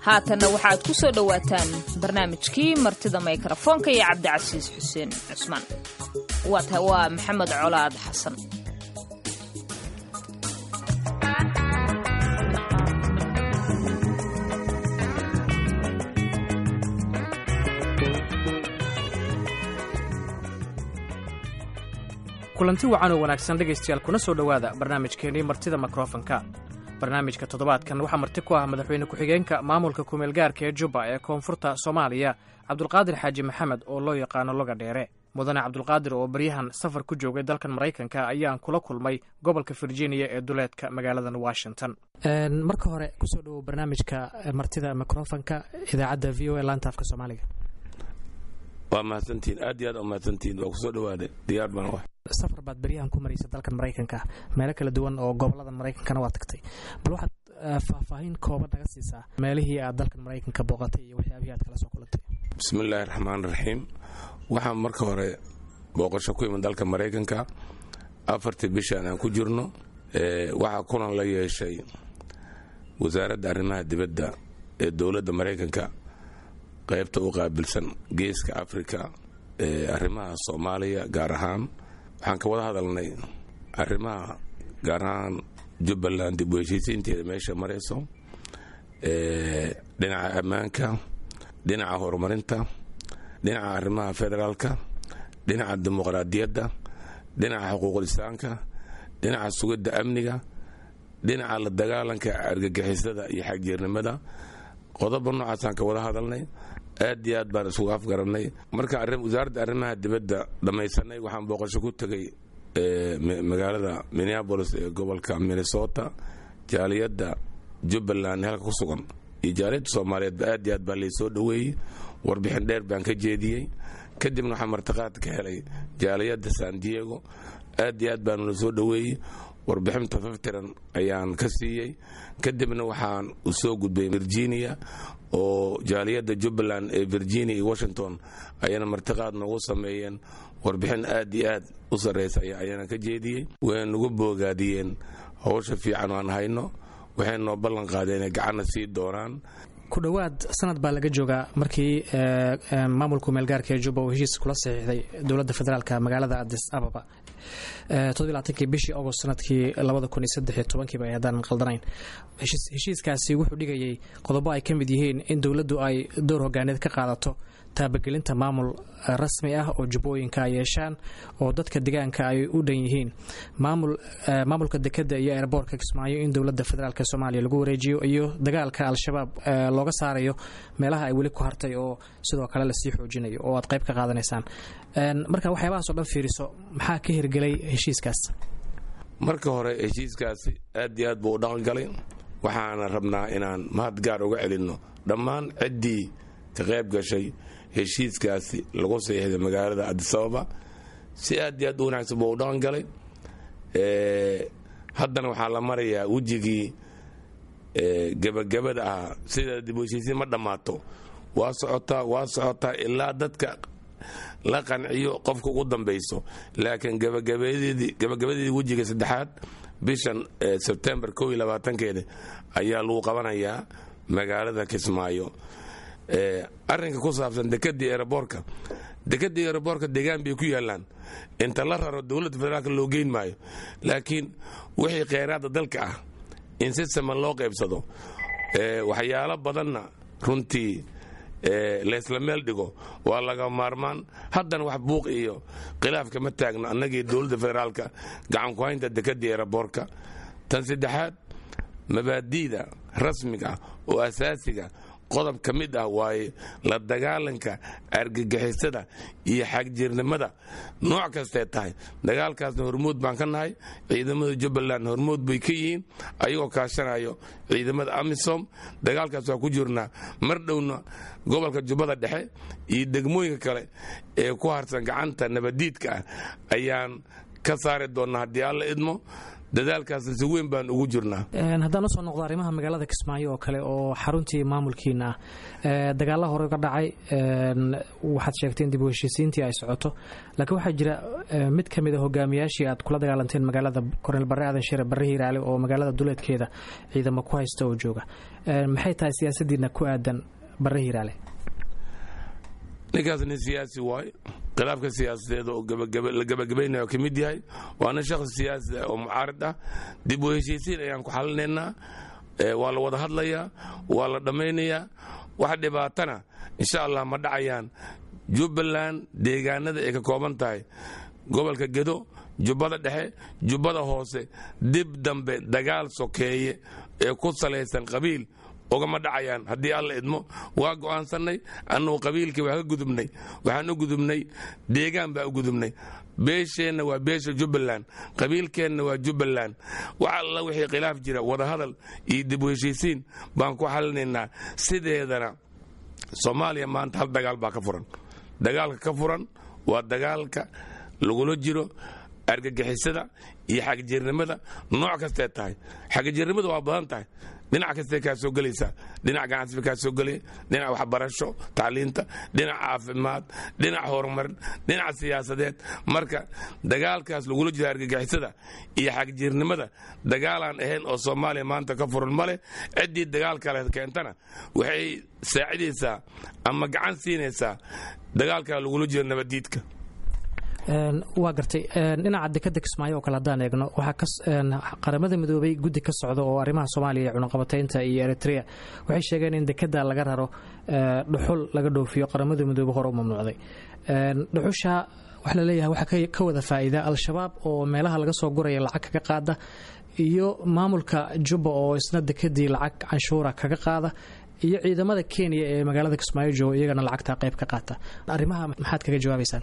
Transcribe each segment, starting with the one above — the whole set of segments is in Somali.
haatanna waxaad ku soo dhowaataan barnaamijkii martida mikrafoonka iyo cabdicasiis xuseen cusmaan waata waa maxamed colaad xasan kulanti wacan oo wanaagsan dhegaystayaal kuna soo dhowaada barnaamijkeennii martida mikrofonka barnaamijka toddobaadkan waxaa marti ku ah madaxweyne ku-xigeenka maamulka kumeelgaarka ee jubba ee koonfurta soomaaliya cabdulqaadir xaaji maxamed oo loo yaqaano loga dheere mudane cabdulqaadir oo baryahan safar ku joogay dalkan maraykanka ayaan kula kulmay gobolka virginia ee duleedka magaaladan washington marka hore kusoo dhowow barnaamijka martida mikrofonka idaacadda v o e laanta afka soomaaliga waa mahadsantihiin aad iyo aad umahadsantihiin waa kusoo dhawaada diyaar baan wax safar baad beryahan ku maraysa dalkan maraykanka meelo kala duwan oo gobolada maraykankana waa tagtay bal waxaad faahfaahin kooban naga siisaa meelihii aad dalkan maraykanka booqatay iyo waxyaabihii aad kala soo kulantay bismi illaahi raxmaan raxiim waxaan marka hore booqasho ku iman dalka maraykanka afartii bishaan aan ku jirno waxaa kulan la yeeshay wasaaradda arrimaha dibadda ee dowladda maraykanka qaybta u qaabilsan geeska afrika ee arrimaha soomaaliya gaar ahaan waxaan ka wada hadalnay arrimaha gaar ahaan jubbaland dib u heshiisiinteeda meesha marayso dhinaca ammaanka dhinaca horumarinta dhinaca arrimaha federaalka dhinaca dimuqraadiyadda dhinaca xuquuqlisaanka dhinaca sugidda amniga dhinaca la dagaalanka argagixisada iyo xagjeernimada qodoba noocaasaan ka wada hadalnay aad iyo aad baan isugu afgarannay marka wasaaradda arrimaha dibadda dhammaysanay waxaan booqasho ku tegay magaalada minneabolis ee gobolka minnesota jaaliyadda jubbaland halka ku sugan iyo jaaliyadda soomaaliyeedba aad iyo aad baa laysoo dhoweeyey warbixin dheer baan ka jeediyey kadibna waxaan martiqaad ka helay jaaliyadda san diego aad iyo aad baanu la soo dhoweeyey warbixin tafaftiran ayaan ka siiyey kadibna waxaan u soo gudbay virginia oo jaaliyadda jubbaland ee virginia iyo washington ayana martiqaad noogu sameeyeen warbixin aad iyo aad u sarraysa ayaana ka jeediyey way nagu boogaadiyeen howsha fiican aan hayno waxay noo ballan qaadeen inay gacanna sii doonaan ku dhowaad sanad baa laga joogaa markii maamulka meelgaarka ee jubba uu heshiis kula saxiixday dowladda federaalk magaalada adis ababa todobaatankii bishii agost sanadkii labada kun iyo saddex iyo tobankiiba ay haddaan qaldanayn heshiiskaasi wuxuu dhigayay qodobo ay ka mid yihiin in dowladdu ay door hogaaneed ka qaadato taabagelinta maamul rasmi ah oo jubbooyinka ay yeeshaan oo dadka degaanka ay u dhan yihiin maamulka dekadda iyo eerboorka kismaayo in dowladda federaalk soomaaliya lagu wareejiyo iyo dagaalka al-shabaab looga saarayo meelaha ay weli ku hartay oo sidoo kale lasii xoojinayo oo aad qayb ka qaadanaysaan marka waxyaabahaas o dhan fiiriso maxaa ka hirgelay heshiiskaas marka hore heshiiskaasi aad iyo aad buu u dhaqangalay waxaana rabnaa inaan mahad gaar uga celinno dhammaan ciddii ka qayb gashay heshiiskaasi lagu saxiixday magaalada adisababa si aad iyo aad u wanaagsan buu u dhaqan galay haddana waxaa la marayaa wejigii gebagabada ahaa sida dib u heshiisiin ma dhammaato waa socotaa waa socotaa ilaa dadka la qanciyo qofka ugu dambayso laakiin gabagabadeedii wejiga saddexaad bishan sebtembar ko iyo labaatankeeda ayaa lagu qabanayaa magaalada kismaayo arrinka ku saabsan dekadii eroboorka dekadii eroboorka degaan bay ku yaalaan inta la raro dowladda federaalk loo geyn maayo laakiin wixii kheyraadda dalka ah in si saman loo qaybsado waxyaalo badanna runtii laysla meel dhigo waa laga maarmaan haddana wax buuq iyo khilaaf kama taagno annagii dowladda federaalka gacanku haynta dekadii eroboorka tan saddexaad mabaadi'da rasmiga oo asaasiga qodob ka mid ah waaye la dagaalanka argagixisada iyo xagjirnimada nooc kastee tahay dagaalkaasna hormuud baan ka nahay ciidamada jubbaland hormuud bay ka yihiin ayagoo kaashanayo ciidamada amisom dagaalkaas waa ku jirnaa mar dhowna gobolka jubbada dhexe iyo degmooyinka kale ee ku harsan gacanta nabadiidka ah ayaan ka saari doonnaa haddii alla idmo dadaalkaas si weyn baan ugu jirnaa haddaan usoo noqdo arrimaha magaalada kismaayo oo kale oo xaruntii maamulkiina ah dagaalla hore ga dhacay waxaad sheegteen dib u heshiisiintii ay socoto laakiin waxaa jira mid ka mid a hogaamiyaashii aad kula dagaalanteen magaalada korneel barre aadan shire barre hiiraale oo magaalada duleedkeeda ciidamo ku haysta oo jooga maxay tahay siyaasadiina ku aadan barre hiiraale ninkaas nin siyaasi waaye khilaafka siyaasadeed oo la gabagabaynaya oo ka mid yahay waana shakhsi siyaasi oo mucaarid ah dib u heshiisiin ayaan ku xalinaynaa waa la wada hadlayaa waa la dhammaynayaa wax dhibaatana insha allah ma dhacayaan jubbaland deegaanada ay ka kooban tahay gobolka gedo jubbada dhexe jubbada hoose dib dambe dagaal sokeeye ee ku salaysan qabiil ugama dhacayaan haddii alla idmo waa go'aansannay annugu qabiilkii waa ka gudubnay waxaan u gudubnay deegaan baa u gudubnay beesheenna waa beesha jubbaland qabiilkeenna waa jubbaland wax alla wixii khilaaf jira wadahadal iyo dib u heshiisiin baan ku xalinaynaa sideedana soomaaliya maanta hal dagaal baa ka furan dagaalka ka furan waa dagaalka lagula jiro argagixisada iyo xagjirnimada nooc kastee tahay xagjirnimada waa badan tahay dhinac kastee kaa soo gelaysaa dhinac ganacsiba kaa soo gelaya dhinac waxbarasho tacliinta dhinac caafimaad dhinac horumarin dhinac siyaasadeed marka dagaalkaas lagula jiro argagixisada iyo xagjirnimada dagaalaan ahayn oo soomaaliya maanta ka furan ma leh ciddii dagaal kale keentana waxay saacidaysaa ama gacan siinaysaa dagaalkaa lagula jiro nabaddiidka waa gartay dhinaca dekada kismaayo oo kale haddaan eegno waxaa qaramada midoobay guddi ka socda oo arrimaha soomaaliya cunaqabataynta iyo eritrea waxay sheegeen in dekada laga raro dhuxul laga dhoofiyo qaramada midoobe hore u mamnuucday dhuxusha waxaa laleeyahay waxaa ka wada faa'iida al-shabaab oo meelaha laga soo guraya lacag kaga qaada iyo maamulka jubba oo isna dekadii lacag canshuura kaga qaada iyo ciidamada kenya ee magaalada kismaayo jooga iyagana lacagtaa qayb ka qaata arrimaha maxaad kaga jawaabaysaan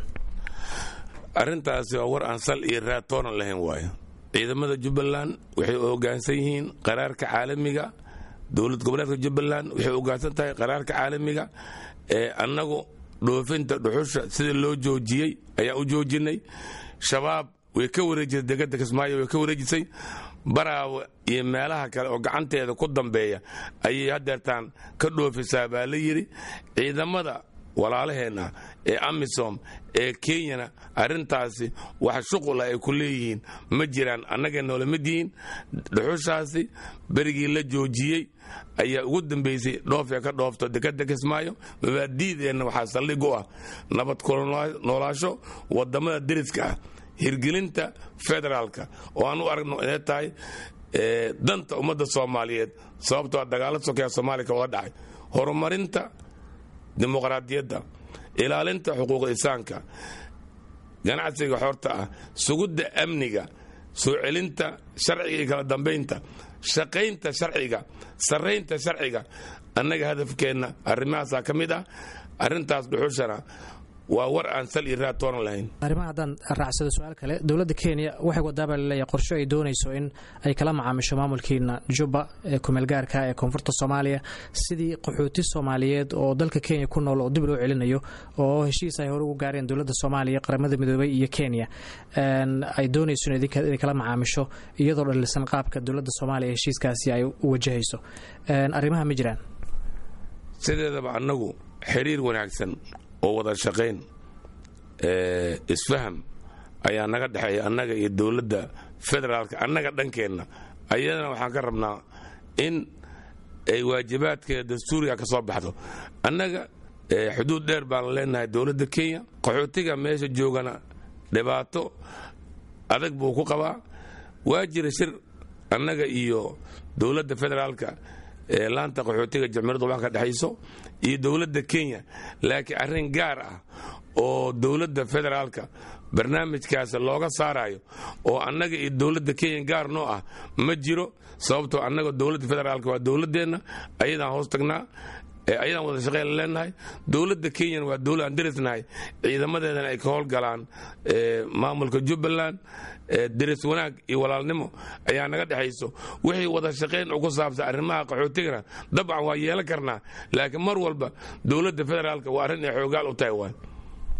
arrintaasi waa war aan sal iyo raad toonan lahayn waayo ciidamada jubbaland waxay hoggaansan yihiin qaraarka caalamiga dowlad goboleedka jubbaland waxay hoggaansan tahay qaraarka caalamiga ee annagu dhoofinta dhuxusha sida loo joojiyey ayaa u joojinay shabaab way ka wareejisay degada kismaayo way ka wareejisay baraawe iyo meelaha kale oo gacanteeda ku dambeeya ayay hadeertaan ka dhoofisaa baa la yidhi ciidamada walaalaheenna ee amisom ee kenyana arrintaasi wax shuqula ay ku leeyihiin ma jiraan annagay noola mid yihiin dhuxushaasi berigii la joojiyey ayaa ugu dambaysay dhoofee ka dhoofto dekada kismaayo mabaadiideenna waxaa saldhig u ah nabad noolaasho wadamada deriska ah hirgelinta federaalka oo aan u aragno inay tahay danta ummadda soomaaliyeed sababtoo dagaalo sokeya soomaaliya ka wada dhacay horumarinta dimuqraadiyadda ilaalinta xuquuq insaanka ganacsiga xorta ah sugidda amniga soo celinta sharciga iyo kala dambaynta shaqaynta sharciga sarraynta sharciga annaga hadafkeenna arrimahaasaa ka mid ah arrintaas dhuxushana waa war aan sal iyo raad toonan lahayn arrimaha haddaan raacsado su-aal kale dowladda kenya waxay wadaabaa laleeyahay qorsho ay doonayso in ay kala macaamisho maamulkiina jubba ee kumeelgaarka ee koonfurta soomaaliya sidii qaxooti soomaaliyeed oo dalka kenya ku nool oo dib loo celinayo oo heshiis ay hore ugu gaareen dowladda soomaaliya qaramada midoobay iyo kenya ay doonayso inay kala macaamisho iyadoo dhalisan qaabka dowladda soomaaliya heshiiskaasi ay u wajahayso arrimaha ma jiraan sideedaba annagu xiriir wanaagsan oo wada shaqayn isfaham ayaa naga dhexeeya annaga iyo dowladda federaalka annaga dhankeenna ayadana waxaan ka rabnaa in ay waajibaadkeeda dastuuriga ka soo baxdo annaga xuduud dheer baan leenahay dowladda kenya qaxootiga meesha joogana dhibaato adag buu ku qabaa waa jira shir annaga iyo dowladda federaalka ee laanta qaxootiga jamhuuriyadda wax ka dhexayso iyo dowladda kenya laakiin arrin gaar ah oo dowladda federaalka barnaamijkaas looga saarayo oo annaga iyo dowladda kenya gaar noo ah ma jiro sababtoo annaga dowladda federaalka waa dowladdeenna ayadaan hoos tagnaa ayadaan wada shaqeyn leenahay dowladda kenyana waa dowlad aan derisnahay ciidamadeedana ay ka howlgalaan maamulka jubbaland deris wanaag iyo walaalnimo ayaa naga dhexayso wixii wada shaqayn oo ku saabsan arrimaha qaxootigana dabcan waa yeelan karnaa laakiin mar walba dowladda federaalka waa arrin ay xoogaal u tahay waay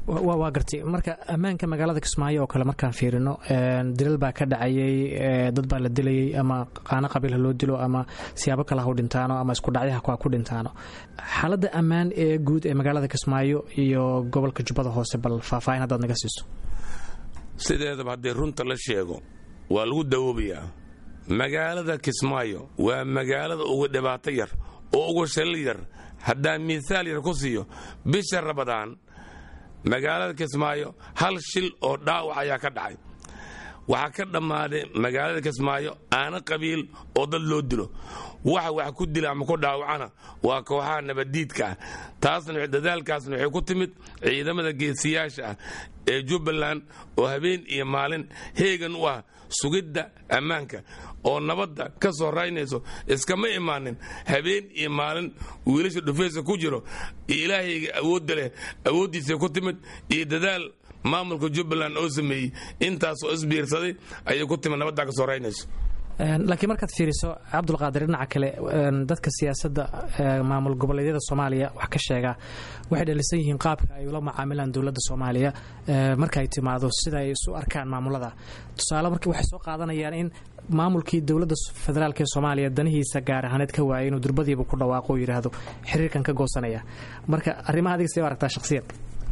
waa gartay marka ammaanka magaalada kismaayo oo kale markaan fiirino dilal baa ka dhacayay dad baa la dilayay ama qaano qabiil ha loo dilo ama siyaabo kale ha u dhintaano ama isku dhacyaha ha ku dhintaano xaaladda ammaan ee guud ee magaalada kismaayo iyo gobolka jubbada hoose bal faahfaahin haddaad naga siiso sideedaba haddii runta la sheego waa lagu dawoobayaa magaalada kismaayo waa magaalada ugu dhibaato yar oo ugu shallil yar haddaan miisaal yar ku siiyo bisha rabadaan magaalada kismaayo hal shil oo dhaawac ayaa ka dhacay waxaa ka dhammaaday magaalada kismaayo aana qabiil oo dad loo dilo waxa wax ku dila ama ku dhaawacana waa kooxaha nabaddiidka ah taasna dadaalkaasna waxay ku timid ciidamada geesiyaasha ah ee jubbaland oo habeen iyo maalin heegan u ah sugidda ammaanka oo nabadda ka soo raynayso iskama imaanin habeen iyo maalin wiilasha dhufaysa ku jiro iyo ilaahayga awoodda leh awooddiisa ku timid iyo dadaal maamulka jubbaland oo sameeyey intaasoo isbiirsaday ayay ku timid nabaddaa ka soo raynayso laakiin markaad fiiriso cabdulqaadir dhinaca kale dadka siyaasadda maamul goboleedyada soomaaliya wax ka sheegaa waxay dhalisan yihiin qaabka ay ula macaamilaan dowladda soomaaliya marka ay timaado sida ay isu arkaan maamulada tusaale marka waxay soo qaadanayaan in maamulkii dowladda federaalk ee soomaaliya danihiisa gaar ahaaneed ka waayay inuu durbadiiba ku dhawaaqo oo yidhaahdo xiriirkan ka goosanaya marka arrimaha adiga see u aragtaa shakhsiyan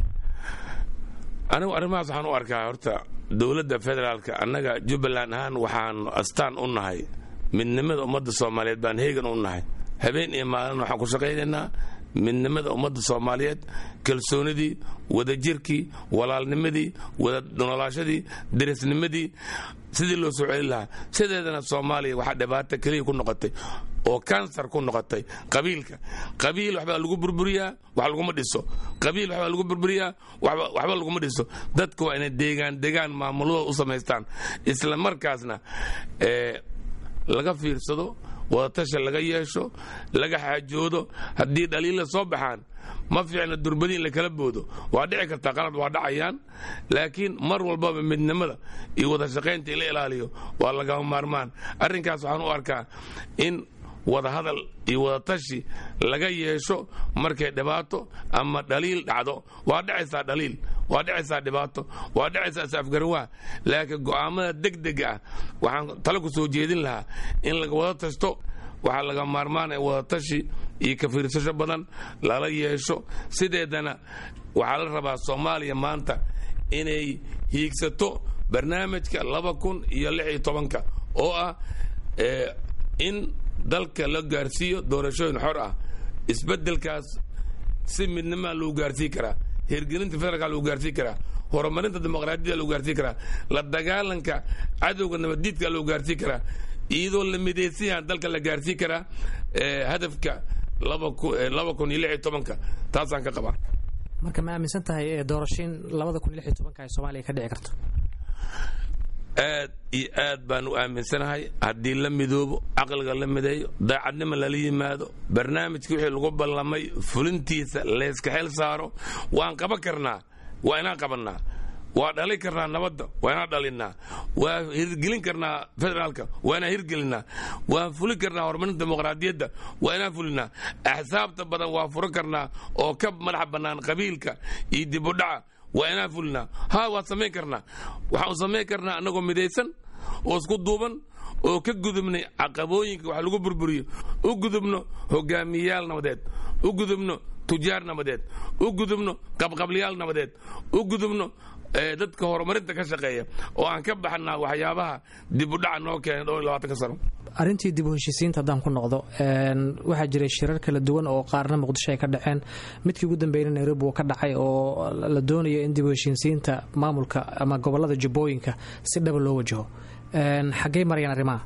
anigu arrimahaas waxaan u arkaa horta dowladda federaalka annaga jubbaland ahaan waxaan astaan u nahay midnimada ummadda soomaaliyeed baan heegan u nahay habeen iyo maalin waxaan ku shaqaynaynaa midnimada ummadda soomaaliyeed kalsoonidii wadajirkii walaalnimadii wada noolaashadii derisnimadii sidii loo soo celin lahaa sideedana soomaaliya waxaa dhibaato keliya ku noqotay oo kansar ku noqotay qabiilka qabiil waxbaa lagu burburiyaa wax laguma dhiso qabiil waxbaa lagu burburiyaa waxba laguma dhiso dadka waa inay deegaan degaan maamulada u samaystaan isla markaasna laga fiirsado wadatasha laga yeesho laga xaajoodo haddii dhaliilla soo baxaan ma fiicna durbadi in la kala boodo waa dhici kartaa qalad waa dhacayaan laakiin mar walbaba midnimada iyo wada shaqaynta in la ilaaliyo waa lagama maarmaan arrinkaas waxaan u arkaa in wadahadal iyo wadatashi laga yeesho markay dhibaato ama dhaliil dhacdo waa dhacaysaa dhaliil waa dhacaysaa dhibaato waa dhacaysaa isafgarawaa laakiin go'aamada degdega ah waxaan tale ku soo jeedin lahaa in laga wada tashto waxaa laga maarmaanaya wadatashi iyo ka fiirsasho badan lala yeesho sideedana waxaa la rabaa soomaaliya maanta inay hiigsato barnaamijka laba kun iyo lix iyo tobanka oo ah in dalka la gaarsiiyo doorashooyin xor ah isbedelkaas si midnimaa lagu gaarsiin karaa hirgelinta federaalka lagu gaarsiin karaa horumarinta dimuqraadiyada lagu gaarsiin karaa la dagaalanka cadowga nabaddiidka lagu gaarsiin karaa iyadoo la midaysan yaha dalka la gaarsiin karaa hadafka laba kun iyo lix iyo tobanka taasaan ka qabaa marka ma aaminsan tahay doorashiin labada kun iyo lix iyo tobanka ay soomaaliya ka dhici karto aad iyo aad baan u aaminsanahay haddii la midoobo caqliga la mideeyo daacadnimo lala yimaado barnaamijka wixii lagu ballamay fulintiisa layska xel saaro waan qaban karnaa waa inaan qabannaa waa dhali karnaa nabadda waa inaan dhalinnaa waa hirgelin karnaa federaalka waa inaan hirgelinnaa waan fulin karnaa horumarinta dimuqraadiyadda waa inaan fulinnaa axsaabta badan waa furan karnaa oo ka madaxa bannaan qabiilka iyo dibudhaca waa inaan fulinaa ha waa samayn karnaa waxaan samayn karnaa annagoo midaysan oo isku duuban oo ka gudubnay caqabooyinka wax lagu burburiyo u gudubno hogaamiyayaal nabadeed u gudubno tujaar nabadeed u gudubno qabqablayaal nabadeed u gudubno dadka horumarinta ka shaqeeya oo aan ka baxnaa waxyaabaha dibudhaca noo keenay dhowr iyo labaatanka sano arrintii dib u heshiisiinta haddaan ku noqdo waxaa jiray shirar kala duwan oo qaarna muqdisho ay ka dhaceen midkii ugu dambeeyna nairobi uu ka dhacay oo la doonayo in dib u heshiisiinta maamulka ama gobolada jubbooyinka si dhaba loo wajaho xaggey marayaan arrimaha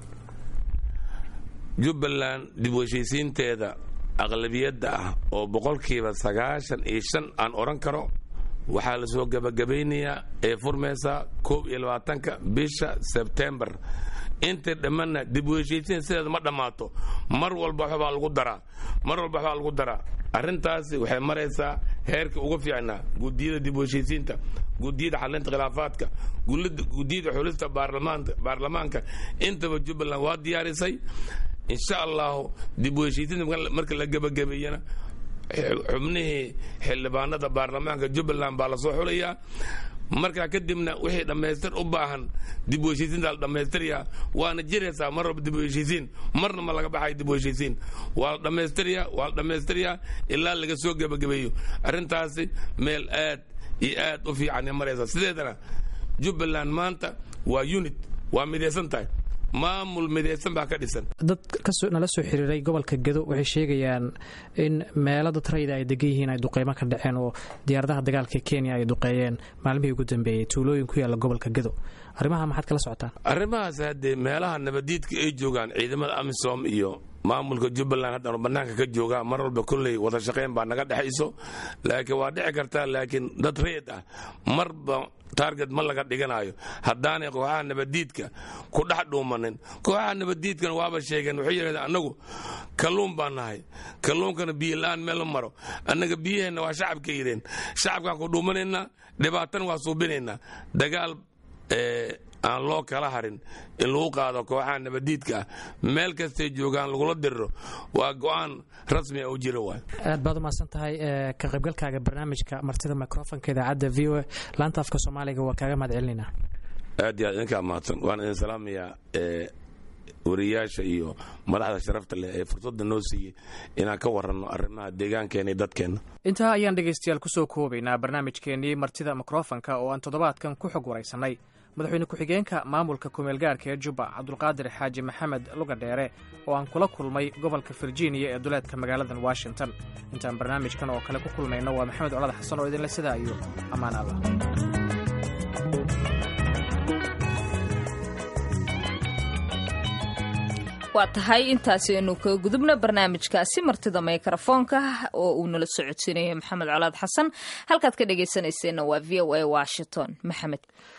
jubbaland dib u heshiisiinteeda aqlabiyadda ah oo boqolkiiba sagaashan iyo shan aan odhan karo waxaa la soo gabagabaynayaa ee furmaysaa koob iyo labaatanka bisha sebtembar intay dhammanna dib u heshiisiin sideeda ma dhammaato mar walba waxbaa lagu daraa mar walba waxbaa lagu daraa arrintaasi waxay maraysaa heerka ugu fiicnaa gudiyada dib u heshiisiinta gudiyada xalinta khilaafaadka gudiyada xulista baarlamaanka intaba jubbaland waa diyaarisay insha allahu dib u heshiisiinta marka la gebagabeeyana xubnihii xildhibaanada baarlamaanka jubbaland baa lasoo xulayaa markaa kadibna wixii dhammaystir u baahan dib u heshiisiinta la dhammaystiryaa waana jiraysaa mar walba dib u heshiisiin marna ma laga baxayo dib u heshiisiin waa la dhammaystiryaa waa la dhammaystiryaa ilaa laga soo gebagabeeyo arrintaasi meel aad iyo aad u fiican maraysa sideedana jubbaland maanta waa unit waa midaysan tahay maamul midaysan baa ka dhisan dad nala soo xiriiray gobolka gedo waxay sheegayaan in meelo dad rayida ay degan yihiin ay duqeymo ka dhaceen oo diyaaradaha dagaalka kenya ay duqeeyeen maalmihii ugu dambeeyey tuulooyin ku yaalla gobolka gedo arrimaha maxaad kala socotaan arrimahaas haddee meelaha nabadiidka ay joogaan ciidamada amisom iyo maamulka jubbaland haddaanu bannaanka ka joogaa mar walba kolley wada shaqayn baa naga dhexayso laakiin waa dhici kartaa laakiin dad reed ah marba taarget ma laga dhiganayo haddaanay kooxaha nabadiidka ku dhex dhuumanin kooxaha nabadiidkana waaba sheegeen waxay yidhahdeen annagu kalluun baan nahay kalluunkana biyo la-aan meel ma maro annaga biyaheenna waa shacabka yidheen shacabkaan ku dhuumanaynaa dhibaatana waa suubinaynaa dagaal aan loo kala harin in lagu qaado kooxaha nabadiidka ah meel kastay joogaan lagula diriro waa go-aan rasmi a u jira waay aad baad umahadsan tahay ka qaybgalkaaga barnaamijka martida microfonka idaacadda v o a laanta afka soomaaliga waa kaaga mahad celinayna aad iyo aad idinkaa mahadsan waan idin salaamayaa wariyaasha iyo madaxda sharafta leh ee fursadda noo siiyey inaan ka waranno arrimaha deegaankeena iyo dadkeenna intaa ayaan dhegaystayaal kusoo koobaynaa barnaamijkeennii martida mikrofonka oo aan toddobaadkan ku xog waraysannay madaxweyne ku-xigeenka maamulka kumeelgaarka ee jubba cabdulqaadir xaaji maxamed lugadheere oo aan kula kulmay gobolka virginia ee duleedka magaaladan washington intaan barnaamijkan oo kale ku kulmayno waa maxamed colad xasan oo idinle sidaa iyo ammaan allah waa tahay intaasi aynu ka gudubna barnaamijkaasi martida mikrafoonka oo uu nala socodsiinayo maxamed colaad xasan halkaad ka dhegaysanayseena waa v o a washington maxamed